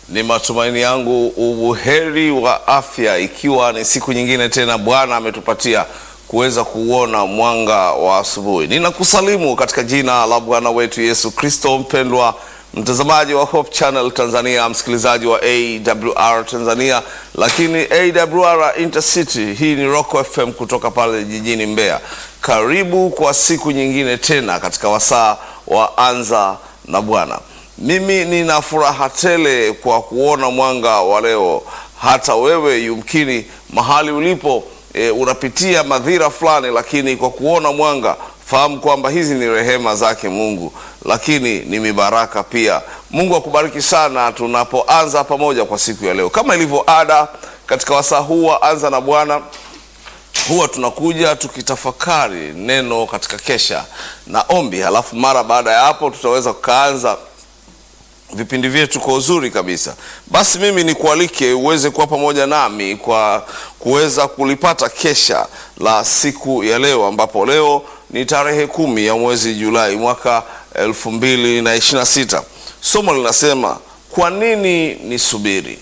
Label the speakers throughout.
Speaker 1: Ni matumaini yangu ubuheri wa afya, ikiwa ni siku nyingine tena Bwana ametupatia kuweza kuona mwanga wa asubuhi. Ninakusalimu katika jina la Bwana wetu Yesu Kristo. Mpendwa mtazamaji wa Hope Channel Tanzania, msikilizaji wa AWR Tanzania, lakini AWR Intercity, hii ni Rock FM kutoka pale jijini Mbeya. Karibu kwa siku nyingine tena katika wasaa wa Anza na Bwana. Mimi nina furaha tele kwa kuona mwanga wa leo. Hata wewe yumkini mahali ulipo e, unapitia madhira fulani, lakini kwa kuona mwanga fahamu kwamba hizi ni rehema zake Mungu, lakini ni mibaraka pia. Mungu akubariki sana tunapoanza pamoja kwa siku ya leo. Kama ilivyo ada katika wasaa huu wa Anza na Bwana, huwa tunakuja tukitafakari neno katika kesha na ombi, halafu mara baada ya hapo tutaweza kukaanza vipindi vyetu kwa uzuri kabisa. Basi mimi nikualike uweze kuwa pamoja nami kwa kuweza kulipata kesha la siku ya leo, ambapo leo ni tarehe kumi ya mwezi Julai mwaka elfu mbili na ishirini na sita. Somo linasema kwa nini nisubiri?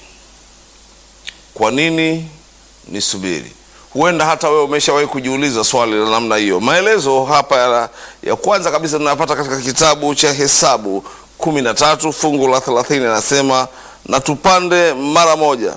Speaker 1: Kwa nini nisubiri? Huenda hata wewe umeshawahi kujiuliza swali la namna hiyo. Maelezo hapa ya, ya kwanza kabisa tunayapata katika kitabu cha Hesabu kumi na tatu fungu la thelathini anasema, na tupande mara moja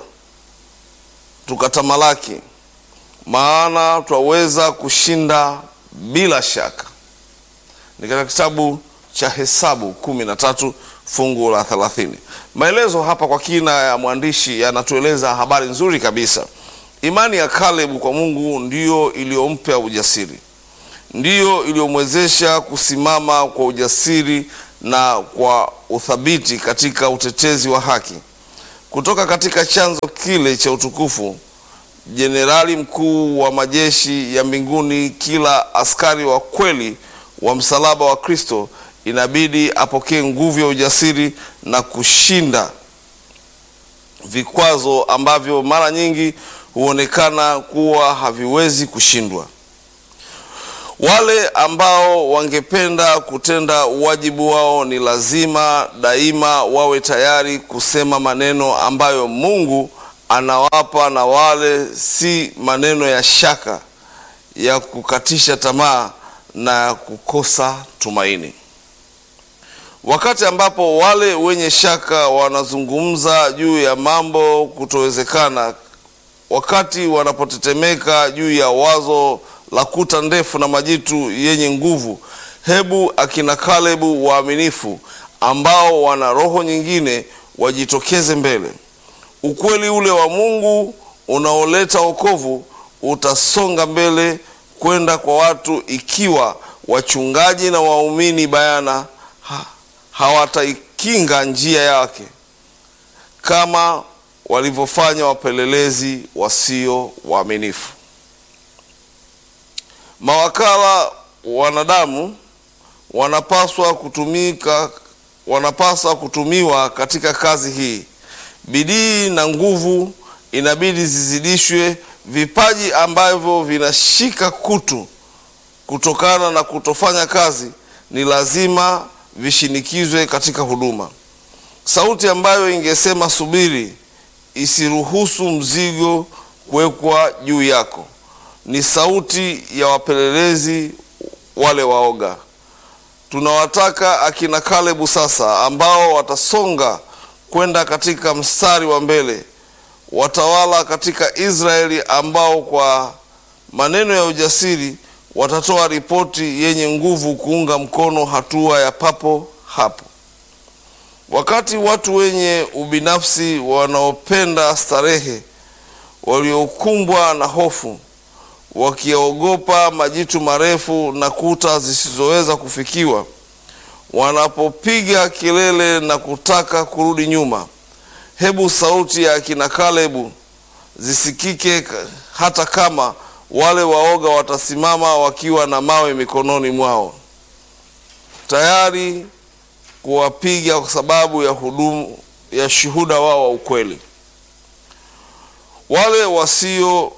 Speaker 1: tukatamalaki, maana twaweza kushinda bila shaka. Ni katika kitabu cha Hesabu kumi na tatu fungu la thelathini. Maelezo hapa kwa kina ya mwandishi yanatueleza habari nzuri kabisa. Imani ya Kalebu kwa Mungu ndiyo iliyompa ujasiri, ndiyo iliyomwezesha kusimama kwa ujasiri na kwa uthabiti katika utetezi wa haki. Kutoka katika chanzo kile cha utukufu, jenerali mkuu wa majeshi ya mbinguni, kila askari wa kweli wa msalaba wa Kristo inabidi apokee nguvu ya ujasiri na kushinda vikwazo ambavyo mara nyingi huonekana kuwa haviwezi kushindwa. Wale ambao wangependa kutenda wajibu wao ni lazima daima wawe tayari kusema maneno ambayo Mungu anawapa, na wale si maneno ya shaka, ya kukatisha tamaa na kukosa tumaini. Wakati ambapo wale wenye shaka wanazungumza juu ya mambo kutowezekana, wakati wanapotetemeka juu ya wazo la kuta ndefu na majitu yenye nguvu, hebu akina Kalebu waaminifu ambao wana roho nyingine wajitokeze mbele. Ukweli ule wa Mungu unaoleta wokovu utasonga mbele kwenda kwa watu ikiwa wachungaji na waumini bayana ha, hawataikinga njia yake kama walivyofanya wapelelezi wasio waaminifu. Mawakala wanadamu wanapaswa kutumika, wanapaswa kutumiwa katika kazi hii. Bidii na nguvu inabidi zizidishwe. Vipaji ambavyo vinashika kutu kutokana na kutofanya kazi ni lazima vishinikizwe katika huduma. Sauti ambayo ingesema subiri, isiruhusu mzigo kuwekwa juu yako ni sauti ya wapelelezi wale waoga. Tunawataka akina Kalebu sasa, ambao watasonga kwenda katika mstari wa mbele, watawala katika Israeli, ambao kwa maneno ya ujasiri watatoa ripoti yenye nguvu kuunga mkono hatua ya papo hapo. Wakati watu wenye ubinafsi wanaopenda starehe, waliokumbwa na hofu wakiogopa majitu marefu na kuta zisizoweza kufikiwa, wanapopiga kelele na kutaka kurudi nyuma, hebu sauti ya akina Kalebu zisikike, hata kama wale waoga watasimama wakiwa na mawe mikononi mwao, tayari kuwapiga kwa sababu ya hudumu ya shuhuda wao wa ukweli. Wale wasio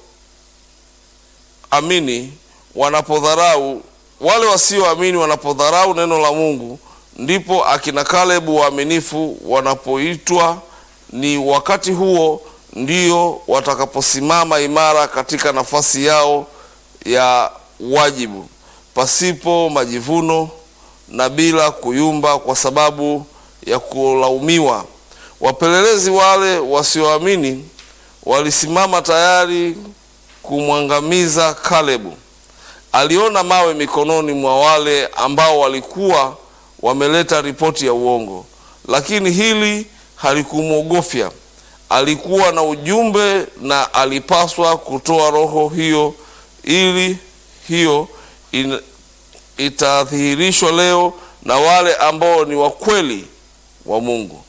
Speaker 1: amini wanapodharau wale wasioamini wanapodharau neno la Mungu, ndipo akina Kalebu waaminifu wanapoitwa ni wakati huo ndio watakaposimama imara katika nafasi yao ya wajibu, pasipo majivuno na bila kuyumba kwa sababu ya kulaumiwa. Wapelelezi wale wasioamini walisimama tayari kumwangamiza Kalebu. Aliona mawe mikononi mwa wale ambao walikuwa wameleta ripoti ya uongo, lakini hili halikumwogofya. Alikuwa na ujumbe na alipaswa kutoa roho hiyo, ili hiyo in, itadhihirishwa leo na wale ambao ni wakweli wa Mungu.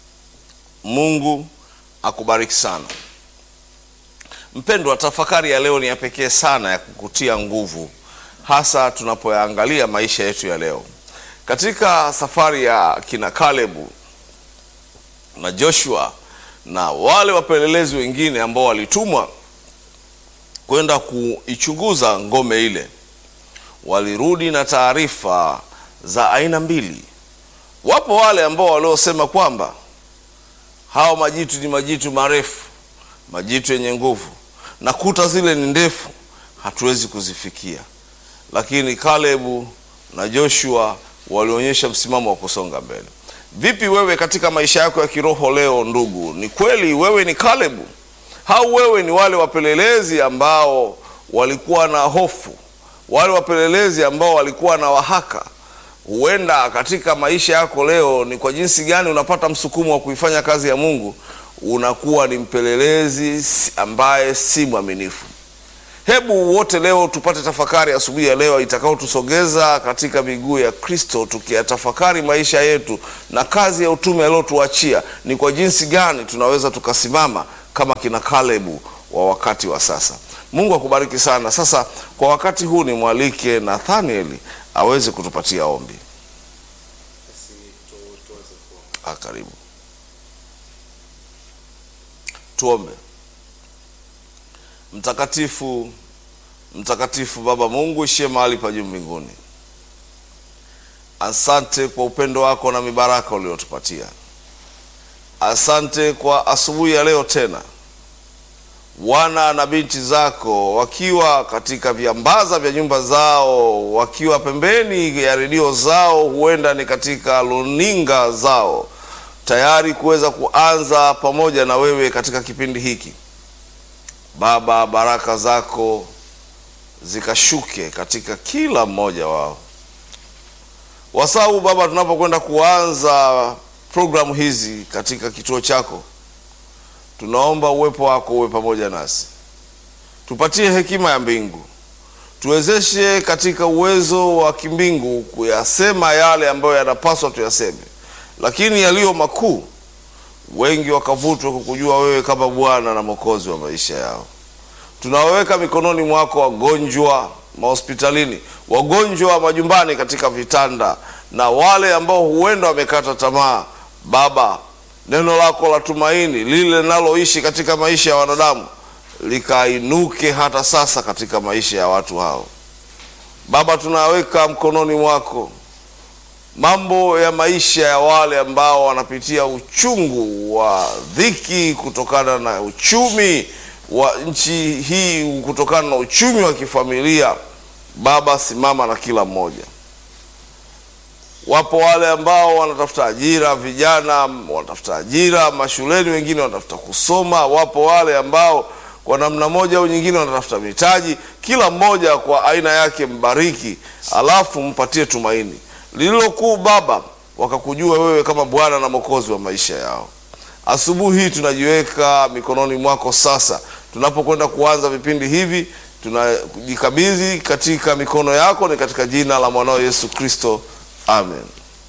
Speaker 1: Mungu akubariki sana mpendwa. Tafakari ya leo ni ya pekee sana ya kukutia nguvu, hasa tunapoyaangalia maisha yetu ya leo katika safari ya kina Kalebu na Joshua na wale wapelelezi wengine ambao walitumwa kwenda kuichunguza ngome ile, walirudi na taarifa za aina mbili. Wapo wale ambao waliosema kwamba hao majitu ni majitu marefu, majitu yenye nguvu, na kuta zile ni ndefu, hatuwezi kuzifikia. Lakini Kalebu na Joshua walionyesha msimamo wa kusonga mbele. Vipi wewe katika maisha yako ya kiroho leo, ndugu? Ni kweli wewe ni Kalebu au wewe ni wale wapelelezi ambao walikuwa na hofu, wale wapelelezi ambao walikuwa na wahaka? Huenda katika maisha yako leo ni kwa jinsi gani unapata msukumo wa kuifanya kazi ya Mungu, unakuwa ni mpelelezi ambaye si mwaminifu. Hebu wote leo tupate tafakari asubuhi ya leo itakayotusogeza katika miguu ya Kristo, tukiyatafakari maisha yetu na kazi ya utume aliotuachia, ni kwa jinsi gani tunaweza tukasimama kama kina Kalebu wa wakati wa sasa. Mungu akubariki sana. Sasa kwa wakati huu nimwalike Nathanieli aweze kutupatia ombi. Ah, karibu tuombe. Mtakatifu, mtakatifu Baba Mungu ishie mahali pa juu mbinguni, asante kwa upendo wako na mibaraka uliotupatia. Asante kwa asubuhi ya leo tena, wana na binti zako wakiwa katika viambaza vya nyumba zao, wakiwa pembeni ya redio zao, huenda ni katika luninga zao, tayari kuweza kuanza pamoja na wewe katika kipindi hiki. Baba, baraka zako zikashuke katika kila mmoja wao. Wasau Baba, tunapokwenda kuanza programu hizi katika kituo chako, tunaomba uwepo wako uwe pamoja nasi, tupatie hekima ya mbingu, tuwezeshe katika uwezo wa kimbingu kuyasema yale ambayo yanapaswa tuyaseme, lakini yaliyo makuu wengi wakavutwa kukujua wewe kama Bwana na Mwokozi wa maisha yao. Tunawaweka mikononi mwako wagonjwa mahospitalini, wagonjwa majumbani, katika vitanda, na wale ambao huenda wamekata tamaa. Baba, neno lako la tumaini lile linaloishi katika maisha ya wanadamu likainuke hata sasa katika maisha ya watu hao. Baba, tunaweka mkononi mwako mambo ya maisha ya wale ambao wanapitia uchungu wa dhiki kutokana na uchumi wa nchi hii, kutokana na uchumi wa kifamilia. Baba, simama na kila mmoja. Wapo wale ambao wanatafuta ajira, vijana wanatafuta ajira mashuleni, wengine wanatafuta kusoma. Wapo wale ambao kwa namna moja au nyingine wanatafuta mitaji. Kila mmoja kwa aina yake mbariki, alafu mpatie tumaini lililo kuu Baba, wakakujua wewe kama Bwana na Mwokozi wa maisha yao. Asubuhi hii tunajiweka mikononi mwako. Sasa tunapokwenda kuanza vipindi hivi, tunajikabidhi katika mikono yako, ni katika jina la mwanao Yesu Kristo, amen.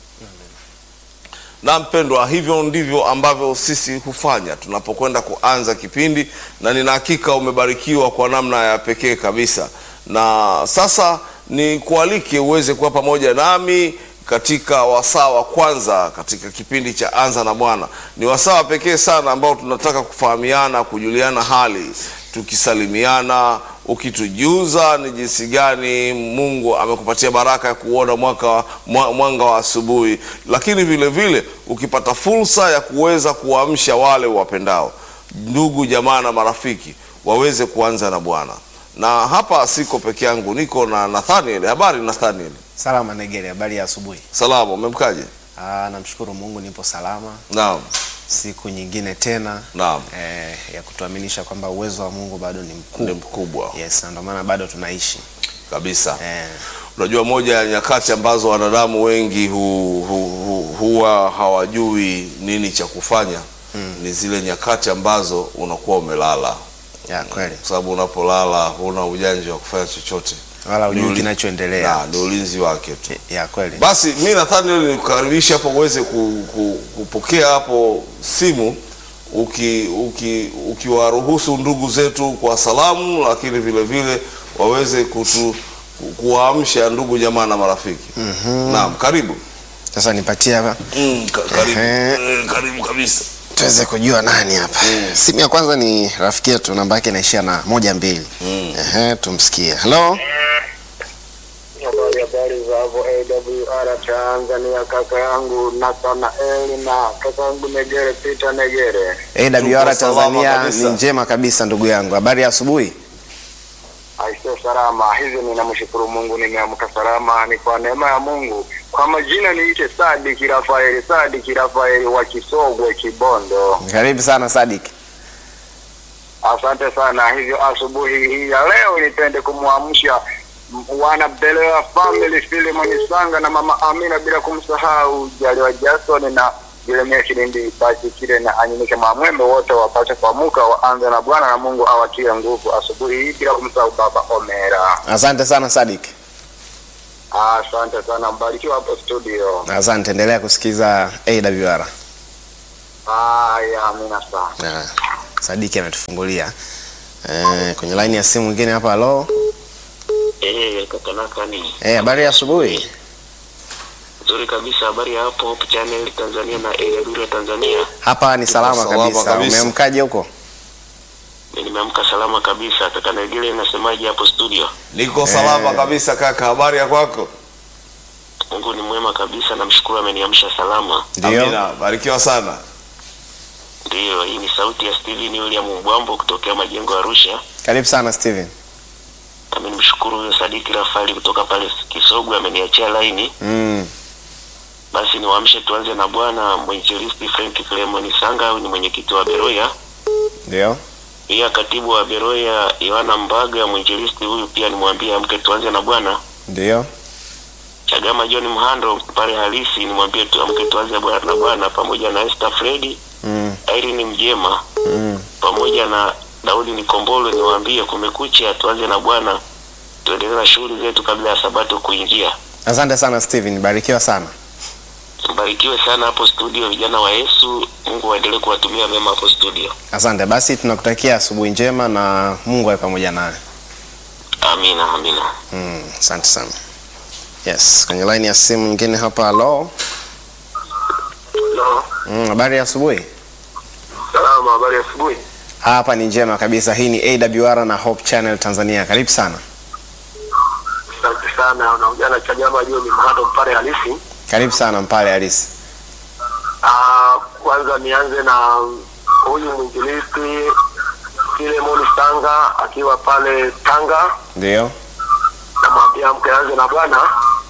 Speaker 1: Na mpendwa, hivyo ndivyo ambavyo sisi hufanya tunapokwenda kuanza kipindi, na nina hakika umebarikiwa kwa namna ya pekee kabisa. Na sasa ni kualike uweze kuwa pamoja nami katika wasaa wa kwanza katika kipindi cha Anza na Bwana. Ni wasaa wa pekee sana ambao tunataka kufahamiana, kujuliana hali, tukisalimiana, ukitujuza ni jinsi gani Mungu amekupatia baraka ya kuona mwaka, mwa- mwanga wa asubuhi, lakini vile vile ukipata fursa ya kuweza kuamsha wale wapendao, ndugu jamaa na marafiki waweze kuanza na Bwana. Na hapa siko peke yangu, niko na Nathaniel. Habari Nathaniel?
Speaker 2: Salama Negere, habari ya asubuhi.
Speaker 1: Salama, umemkaje?
Speaker 2: Ah, namshukuru Mungu nipo salama.
Speaker 1: Naam,
Speaker 2: Siku nyingine tena
Speaker 1: naam,
Speaker 2: eh, ya kutuaminisha kwamba uwezo wa Mungu bado ni
Speaker 1: ni
Speaker 2: mkuu.
Speaker 1: mkubwa
Speaker 2: Yes, na ndio maana bado tunaishi.
Speaker 1: kabisa.
Speaker 2: Eh,
Speaker 1: Unajua, moja ya nyakati ambazo wanadamu wengi hu, hu, hu, huwa hawajui nini cha kufanya ni zile nyakati ambazo unakuwa umelala,
Speaker 2: ya kweli.
Speaker 1: kwa sababu unapolala huna ujanja wa kufanya chochote,
Speaker 2: Wala
Speaker 1: Ni
Speaker 2: hujui
Speaker 1: uli-
Speaker 2: kinachoendelea.
Speaker 1: na ni ulinzi wake tu.
Speaker 2: Ya kweli.
Speaker 1: Basi mi Nathaniel nikukaribisha hapo uweze ku, ku, kupokea hapo simu uki, uki, ukiwaruhusu ndugu zetu kwa salamu, lakini vile vile waweze kutu ku- kuwaamsha ndugu jamaa na marafiki. Naam, karibu.
Speaker 2: Sasa nipatie hapa
Speaker 1: Mm, ka, karibu.
Speaker 2: Ehe.
Speaker 1: Eh, karibu kabisa.
Speaker 2: tuweze kujua nani hapa. Simu ya kwanza ni rafiki yetu, namba yake inaishia na moja mbili. Ehe, tumsikie. Hello.
Speaker 3: Habari habari za hapo AWR Tanzania, kaka yangu Nathanaeli na kaka yangu Negere Peter Negere.
Speaker 2: AWR
Speaker 1: Tuko salama
Speaker 2: Tanzania
Speaker 1: kabisa.
Speaker 2: ni njema kabisa ndugu yangu. Habari ya asubuhi?
Speaker 3: Aisee, salama hivi. Ninamshukuru Mungu, nimeamka salama, ni kwa neema ya Mungu. Kwa majina niite Sadiki Rafaeli, Sadiki Rafaeli wa Kisogwe, Kibondo.
Speaker 2: Karibu sana Sadik.
Speaker 3: Asante sana. Hivyo asubuhi hii ya leo nipende kumwamsha m- wana Belewa family Filimoni Sanga na mama Amina, bila kumsahau Jaliwa Jason na Jeremia Kilindi basi kile na Anyinike Mamwembe, wote wapate kuamuka waanze na Bwana na Mungu awatie nguvu asubuhi hii, bila kumsahau baba Omera.
Speaker 2: Asante sana Sadik.
Speaker 3: Asante sana, mbarikiwa hapo studio.
Speaker 2: Asante, endelea kusikiza AWR.
Speaker 3: Haya, amina sana.
Speaker 2: Ah, Sadiki ametufungulia eh, kwenye laini ya simu mwingine hapa. Halo,
Speaker 4: Eh, kaka Nakani.
Speaker 2: eh, habari ya asubuhi.
Speaker 4: Nzuri kabisa habari ya hapo Hope Channel Tanzania na AWR Tanzania.
Speaker 2: Hapa ni salama,
Speaker 1: salama
Speaker 2: kabisa.
Speaker 1: kabisa.
Speaker 2: Umeamkaje huko?
Speaker 4: Mimi nimeamka salama kabisa. Kaka Negele nasemaje hapo studio?
Speaker 1: Niko salama
Speaker 2: Eh.
Speaker 1: kabisa kaka, habari ya kwako?
Speaker 4: Mungu ni mwema kabisa, namshukuru ameniamsha salama.
Speaker 2: Ndio,
Speaker 1: Amina, barikiwa sana.
Speaker 4: Ndiyo, hii ni sauti ya Steven William Mbwambo kutokea majengo ya Arusha.
Speaker 2: karibu sana Steven.
Speaker 4: Nami nimshukuru huyo Sadiki Rafali kutoka pale Kisogwe ameniachia laini.
Speaker 2: Mm,
Speaker 4: Basi niwaamshe tuanze na bwana mwinjilisti Frank Clement Sanga, huyu ni mwenyekiti wa Beroya.
Speaker 2: ndio,
Speaker 4: Pia katibu wa Beroya Yohana Mbaga, mwinjilisti huyu pia nimwambie amke tuanze na bwana.
Speaker 2: ndio,
Speaker 4: Chagama John Mhando pale halisi nimwambie tu amke tuanze bwana na bwana pamoja na Esther Fredi,
Speaker 2: mm,
Speaker 4: Irene Mjema
Speaker 2: mm.
Speaker 4: pamoja na Daudi Nikombolo niwaambie kumekucha tuanze na bwana tuendelee na shughuli zetu kabla ya sabato kuingia.
Speaker 2: Asante sana Steven, barikiwa sana.
Speaker 4: Mbarikiwe sana hapo studio vijana wa Yesu. Mungu aendelee kuwatumia mema hapo studio.
Speaker 2: Asante basi, tunakutakia asubuhi njema na Mungu awe pamoja nawe.
Speaker 4: Amina, amina.
Speaker 2: Mm, asante sana. Yes, kwenye line ya simu nyingine hapa. Halo,
Speaker 3: Hello.
Speaker 2: mm, habari ya asubuhi.
Speaker 3: Salama, habari ya asubuhi.
Speaker 2: Hapa ni njema kabisa. Hii ni AWR na Hope Channel Tanzania. Karibu sana,
Speaker 3: Asante sana. Unaongea na Chagama John Mhando mpare halisi.
Speaker 2: karibu sana Mpale Halisi.
Speaker 3: Ah, kwanza nianze na huyu mwinjilisti Filemoni Sanga akiwa pale Tanga,
Speaker 2: Ndio,
Speaker 3: namwambia mke anze na Bwana.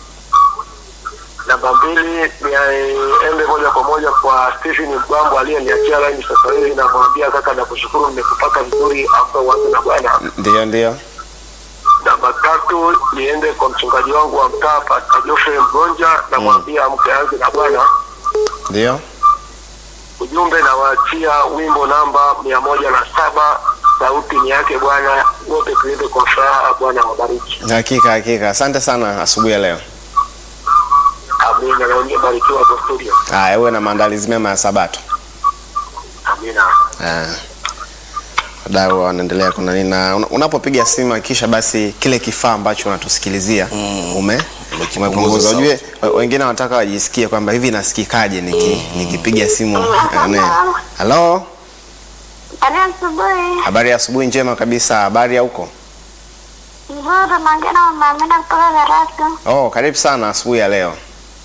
Speaker 3: Namba mbili niende moja kwa moja kwa Stephen Mgambo aliyeniachia laini sasa hivi, namwambia kaka, nakushukuru nimekupata vizuri, amka uanze na Bwana.
Speaker 2: ndio, ndio,
Speaker 3: Namba tatu niende kwa mchungaji wangu wa mtaa Pastor Geoffrey Mgonja, namwambia mke anze na Bwana.
Speaker 2: ndio.
Speaker 3: ujumbe nawaachia wimbo namba mia moja na saba sauti ni yake bwana wote tuende kwa furaha bwana wabariki
Speaker 2: Hakika, hakika. Asante sana asubuhi ya leo.
Speaker 3: amina naonye barikiwa kwa studio
Speaker 2: Haya, uwe na maandalizi mema ya Sabato.
Speaker 3: amina
Speaker 2: Ah. Wadau wanaendelea kuna nini na una- unapopiga simu hakikisha basi kile kifaa ambacho unatusikilizia ume
Speaker 1: Umekipunguza
Speaker 2: umepunguza.
Speaker 1: sauti.
Speaker 2: Ujue we- wengine wanataka wajisikie kwamba hivi nasikikaje niki, nikipiga simu. eh, ne. Halo,
Speaker 5: Habari ya asubuhi.
Speaker 2: Habari ya asubuhi njema kabisa. Habari ya huko?
Speaker 5: Nzuri, naongea na mama Amina kutoka Karatu.
Speaker 2: Oh, karibu sana asubuhi ya leo.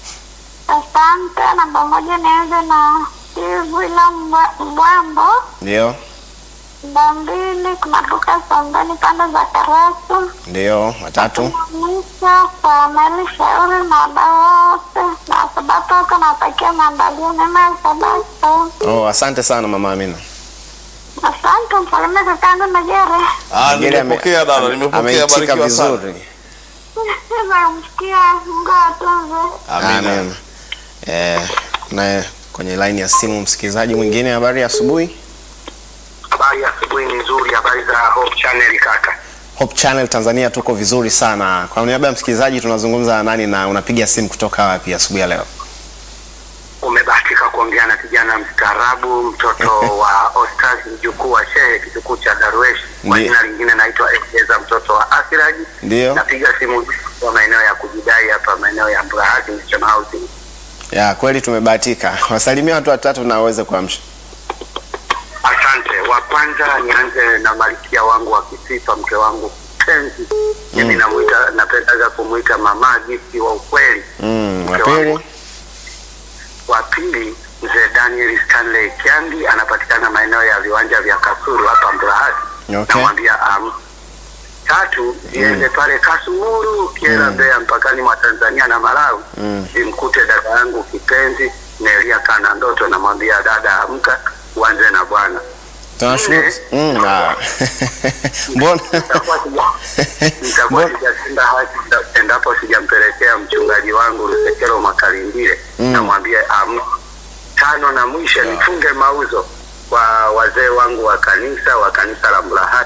Speaker 5: Asante. Namba moja nianze na Steve William Mbwa- Mbwambo.
Speaker 2: Ndio,
Speaker 5: Namba mbili kuna Luka Sambani pande za Karatu.
Speaker 2: ndio. Watatu.
Speaker 5: Mwisho kwa Meli Shauri na wadau wote na Sabato wote nawatakia maandalio mema ya Sabato.
Speaker 2: Oh, asante sana mama Amina.
Speaker 5: Asante, msalimie kakangu Najere.
Speaker 1: Ah,
Speaker 2: Ngine ame-
Speaker 1: nimepokea dada,
Speaker 2: ame-
Speaker 1: nimepokea.
Speaker 2: ameitika
Speaker 1: Barikiwa sana.
Speaker 2: vizuri.
Speaker 5: Namsikia Mungu atunze.
Speaker 1: Amina.
Speaker 2: Amen. Eh, na kwenye line ya simu msikilizaji mwingine. Habari ya asubuhi.
Speaker 3: Habari ya asubuhi ni nzuri, habari za Hope Channel kaka.
Speaker 2: Hope Channel Tanzania tuko vizuri sana. Kwa niaba ya msikilizaji tunazungumza na nani na unapiga simu kutoka wapi asubuhi ya leo?
Speaker 3: Umebahatika kuongea na kijana mstaarabu, mtoto wa Ostaz, mjukuu wa shehe, kitukuu cha Darwesh. Kwa
Speaker 2: Ndiyo.
Speaker 3: jina lingine naitwa Ekeza, mtoto wa Asiraji.
Speaker 2: Ndio.
Speaker 3: Napiga simu kwa maeneo ya kujidai hapa, maeneo ya Mbrahati Mission Housing.
Speaker 2: Ya kweli tumebahatika. Wasalimia watu watatu na waweze kuamsha.
Speaker 3: Asante. Wa kwanza nianze na malkia wangu wa kisifa, mke wangu penzi. Mimi namuita, napendaga kumuita mama Gifti wa ukweli.
Speaker 2: Mm, wa
Speaker 3: Mke
Speaker 2: pili.
Speaker 3: wangu. Wa pili mzee Daniel Stanley Kiandi anapatikana maeneo ya viwanja vya Kasulu hapa Mburahati.
Speaker 2: Okay.
Speaker 3: Namwambia am. Tatu niende pale Kasumuru Kiera Mbeya mpakani mwa Tanzania na Malawi.
Speaker 2: Mm.
Speaker 3: Nimkute dada yangu kipenzi Nelia Kana Ndoto, namwambia dada, amka uanze na Bwana.
Speaker 2: Tunashukuru. Mm, ah. Mbona?
Speaker 3: Nitakuwa sija- nitakuwa
Speaker 2: Mbona-
Speaker 3: sijatenda haki endapo sijampelekea mchungaji wangu Lusekelo Makalindile
Speaker 2: Mm.
Speaker 3: namwambia am tano na mwisho nifunge mauzo kwa wazee wangu wa kanisa wa kanisa la Mlahati.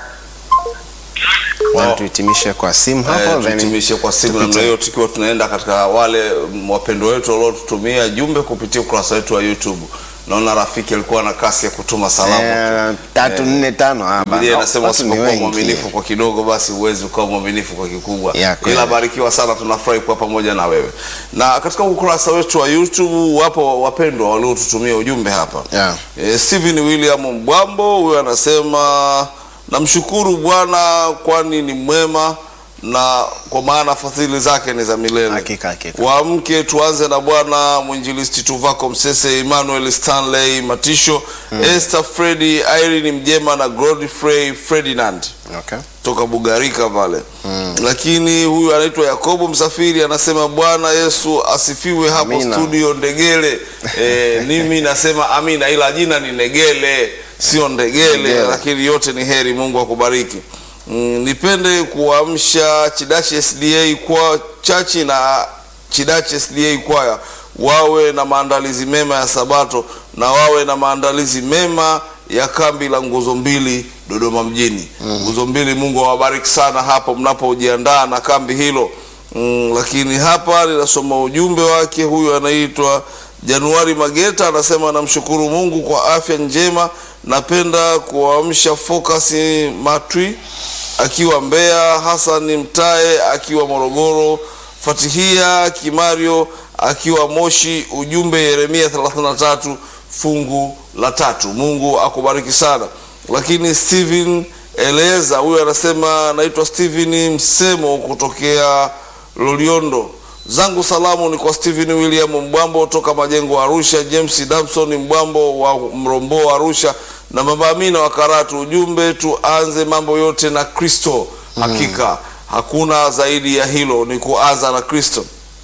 Speaker 2: Bwana, tuhitimishe kwa simu hapo
Speaker 1: Eh,
Speaker 2: then
Speaker 1: tuhitimishe kwa simu
Speaker 2: tupite.
Speaker 1: namna hiyo tukiwa tunaenda katika wale mm, wapendwa wetu waliotutumia jumbe kupitia ukurasa wetu wa YouTube. Naona rafiki alikuwa na kasi ya kutuma salamu.
Speaker 2: Eh, tatu nne tano ah,
Speaker 1: Biblia
Speaker 2: bana.
Speaker 1: inasema
Speaker 2: Watu ni
Speaker 1: usipokuwa
Speaker 2: wengi.
Speaker 1: mwaminifu kwa kidogo, basi huwezi ukawa mwaminifu kwa kikubwa.
Speaker 2: Ya, kweli.
Speaker 1: Ila barikiwa sana, tunafurahi kuwa pamoja na wewe. Na katika ukurasa wetu wa YouTube wapo wapendwa waliotutumia ujumbe hapa.
Speaker 2: Yeah.
Speaker 1: E, Steven William Mbwambo huyo anasema namshukuru Bwana kwani ni mwema na kwa maana fadhili zake ni za milele.
Speaker 2: Hakika, hakika.
Speaker 1: Waamke tuanze na Bwana mwinjilisti Tuvako Msese, Emmanuel Stanley Matisho, Esther Fredi, Irene Mjema na Godfrey Ferdinand
Speaker 2: Okay.
Speaker 1: toka Bugarika pale lakini huyu anaitwa Yakobo Msafiri anasema Bwana Yesu asifiwe hapo
Speaker 2: Amina.
Speaker 1: studio Ndegele. E, mimi nasema amina, ila jina ni Negele sio Ndegele,
Speaker 2: Ndegele.
Speaker 1: lakini yote ni heri. Mungu akubariki. Mm, nipende kuamsha Chidachi SDA kwa chachi na Chidachi SDA kwaya wawe na maandalizi mema ya Sabato na wawe na maandalizi mema ya kambi la nguzo mbili Dodoma mjini. Nguzo mbili, Mungu awabariki sana hapo mnapojiandaa na kambi hilo. Mm, lakini hapa ninasoma ujumbe wake. Huyu anaitwa Januari Mageta anasema namshukuru Mungu kwa afya njema. Napenda kuamsha Focus Matwi akiwa Mbeya, Hassan Mtae akiwa Morogoro, Fatihia Kimario akiwa Moshi. Ujumbe Yeremia 33 fungu la tatu. Mungu akubariki sana. Lakini Steven Eleza huyu anasema naitwa Steven Msemo kutokea Loliondo. Zangu salamu ni kwa Steven William Mbwambo toka Majengo Arusha, James Damson Mbwambo wa Mrombo Arusha na Mama Amina wa Karatu. Ujumbe tuanze mambo yote na Kristo. Hakika hakuna zaidi ya hilo, ni kuanza na Kristo.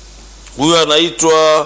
Speaker 1: Huyu anaitwa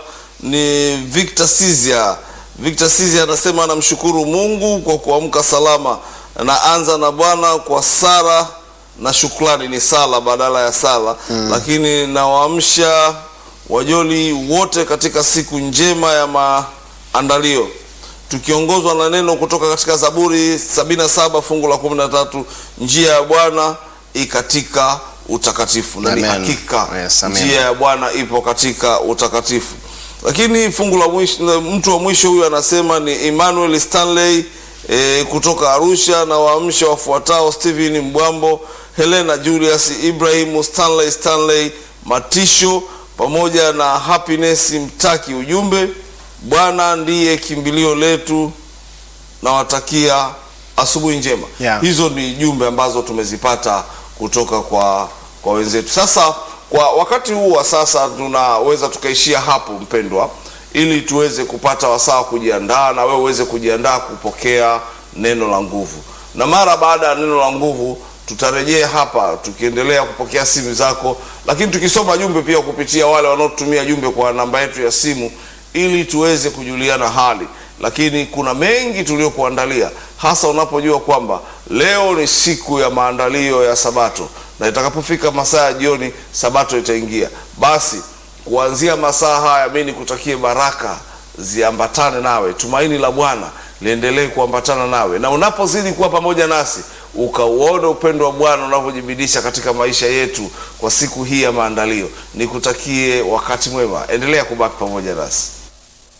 Speaker 1: ni Victor Sizia. Victor Sizia anasema anamshukuru Mungu kwa kuamka salama. Naanza na Bwana kwa sala na shukrani, ni sala badala ya sala lakini nawaamsha wajoli wote katika siku njema ya maandalio tukiongozwa na neno kutoka katika Zaburi 77 fungu la 13, njia ya Bwana i katika utakatifu, na ni
Speaker 2: Amen.
Speaker 1: hakika
Speaker 2: Yes, amen.
Speaker 1: njia ya Bwana ipo katika utakatifu. Lakini fungu la mwisho, na mtu wa mwisho huyu anasema ni Emmanuel Stanley e, kutoka Arusha na waamsha wafuatao: Stephen Mbwambo, Helena Julius, Ibrahim Stanley, Stanley Matisho pamoja na Happiness Mtaki. Ujumbe, Bwana ndiye kimbilio letu, nawatakia asubuhi njema
Speaker 2: Yeah.
Speaker 1: hizo ni jumbe ambazo tumezipata kutoka kwa kwa wenzetu sasa kwa wakati huu wa sasa tunaweza tukaishia hapo mpendwa ili tuweze kupata wasaa kujiandaa na wewe uweze kujiandaa kupokea neno la nguvu na mara baada ya neno la nguvu tutarejea hapa tukiendelea kupokea simu zako lakini tukisoma jumbe pia kupitia wale wanaotumia jumbe kwa namba yetu ya simu ili tuweze kujuliana hali lakini kuna mengi tuliokuandalia hasa unapojua kwamba leo ni siku ya maandalio ya sabato na itakapofika masaa ya jioni sabato itaingia basi kuanzia masaa haya mi nikutakie baraka ziambatane nawe tumaini la bwana liendelee kuambatana nawe na unapozidi kuwa pamoja nasi ukauone upendo wa bwana unavyojibidisha katika maisha yetu kwa siku hii ya maandalio nikutakie wakati mwema endelea kubaki pamoja nasi